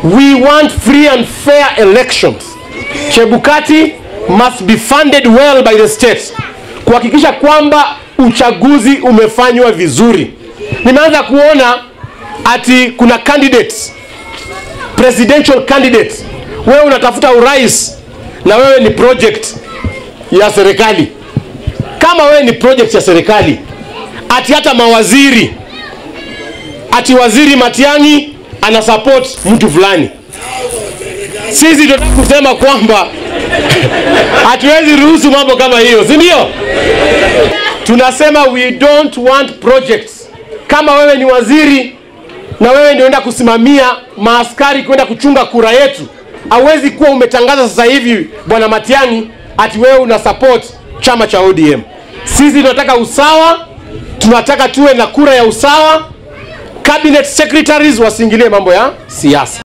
We want free and fair elections. Chebukati must be funded well by the state kuhakikisha kwamba uchaguzi umefanywa vizuri. Nimeanza kuona ati kuna candidates presidential candidate, wewe unatafuta urais na wewe ni project ya serikali. Kama wewe ni project ya serikali, ati hata mawaziri, ati waziri Matiang'i ana support mtu fulani, sisi tunataka kusema kwamba hatuwezi ruhusu mambo kama hiyo, si ndio? Tunasema we don't want projects. Kama wewe ni waziri na wewe ndio enda kusimamia maaskari kwenda kuchunga kura yetu, hauwezi kuwa umetangaza sasa hivi bwana Matiang'i ati wewe una support chama cha ODM. Sisi tunataka usawa, tunataka tuwe na kura ya usawa. Cabinet secretaries wasiingilie mambo ya siasa.